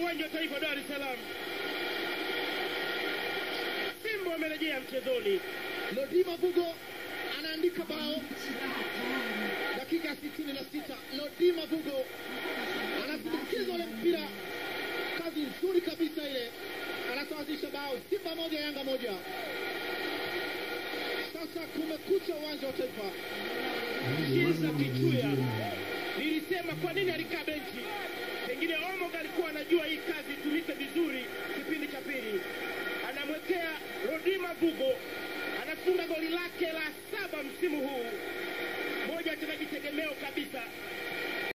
uwanja wa taifa Dar es Salaam. Simba wamerejea mchezoni. Lodima Vugo anaandika bao dakika ya sitini na sita. Lodima Vugo anasindikiza ule mpira, kazi nzuri kabisa ile, anasawazisha bao. Simba moja Yanga moja. Sasa kumekucha uwanja wa taifa. Kiza Kichuya, nilisema kwa nini alikaa benchi, pengine Omo